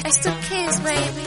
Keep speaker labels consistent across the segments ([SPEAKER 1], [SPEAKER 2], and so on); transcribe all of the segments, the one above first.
[SPEAKER 1] It's the kids, baby.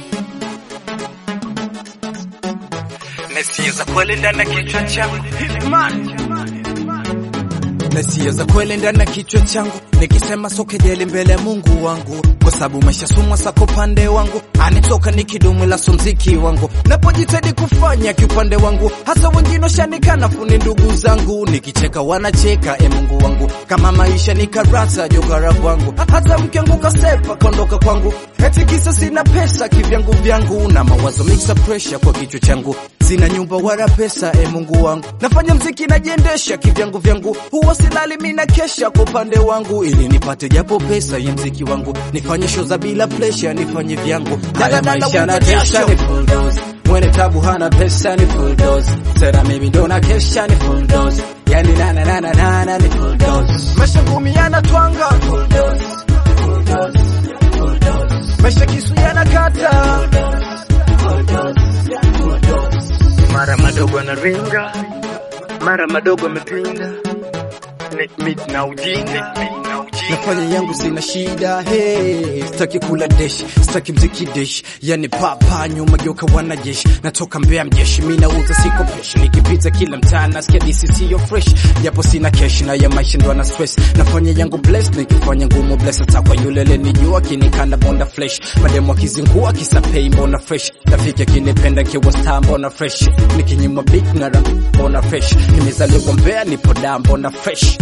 [SPEAKER 2] Mesia za kweli ndani ya kichwa changu Hitman
[SPEAKER 3] Mesia za kweli ndani ya kichwa changu, nikisema sokejeli mbele ya Mungu wangu, kwa sababu maisha sumwa sako pande wangu, anitoka nikidumu la mziki wangu, napojitahidi kufanya kiupande wangu, hasa wengine washanikana funi ndugu zangu, nikicheka wanacheka, e Mungu wangu, kama maisha ni karata jokara kwangu, hata mke wangu kasepa kondoka kwangu, eti kisa sina pesa kivyangu vyangu, na mawazo mixa pressure kwa kichwa changu, sina nyumba wala pesa, e Mungu wangu, nafanya mziki najiendesha kivyangu vyangu, huwa silali mina kesha kwa upande wangu, ili nipate japo pesa ya mziki wangu, nifanye show za bila pressure, nifanye vyangu
[SPEAKER 4] Haya maisha na kesha ni full dose. Mwenye tabu hana pesa ni full dose. Tena mimi ndo na kesha ni full dose. Yani na na na na na na ni full dose.
[SPEAKER 3] maisha ngumi yanatwanga
[SPEAKER 4] Full dose. Full dose. Full dose.
[SPEAKER 3] maisha kisu yanakata
[SPEAKER 4] Full dose. Full dose.
[SPEAKER 2] Mara madogo anaringa Mara madogo amepinda Ni- mi- na ujinga
[SPEAKER 3] nafanya yangu sina shida hey, sitaki kula desh sitaki mziki desh yani papa nyuma geuka wanajeshi natoka mbea mjeshi mi nauza siko pesh nikipita kila mtaa nasikia disi siyo fresh japo sina kesh na ya maisha ndo ana stress nafanya yangu bless nikifanya ngumu bless hata kwa yule lenijua kinikanda bonda flesh mademu akizingua kisapei mbona fresh rafiki akinipenda kiwa star mbona fresh nikinyima big na rap mbona fresh nimezaliwa mbea nipo da mbona fresh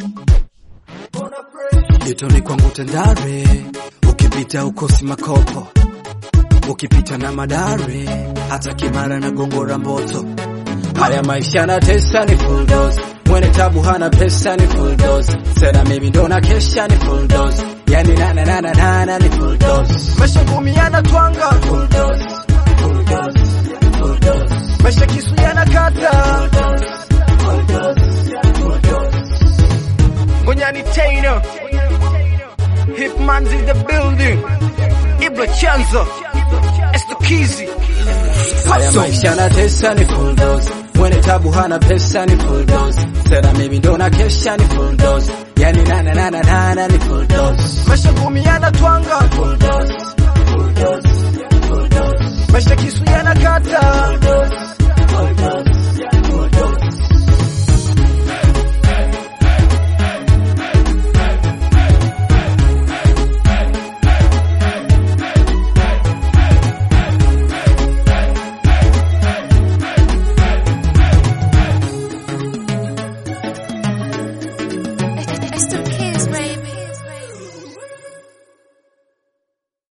[SPEAKER 3] Getoni kwangu Tandare, ukipita ukosi makopo, ukipita na Madare, hata Kimara na Gongora Mboto.
[SPEAKER 4] Haya maisha na tesa ni full dose. Mwenye tabu hana pesa ni full dose. Tena mimi ndo na kesha ni full dose. Yani na na na na na na ni full dose.
[SPEAKER 3] Maisha ngumi yanatwanga,
[SPEAKER 4] Full dose. Full dose. Full dose.
[SPEAKER 3] maisha kisu yanakata.
[SPEAKER 4] Full dose. Full dose.
[SPEAKER 3] Ngonyani Taylor, Hitman's in the building, Ibra Chanzo, Estokizi.
[SPEAKER 4] Haya maisha na tesa ni full dose. Mwenye tabu hana pesa ni full dose. Tena mimi ndo na kesha ni full dose. Yani na na na na na na ni full dose.
[SPEAKER 3] Maisha ngumi yanatwanga,
[SPEAKER 4] Full dose. Full dose. Full dose.
[SPEAKER 3] maisha kisu yanakata.
[SPEAKER 4] Full dose.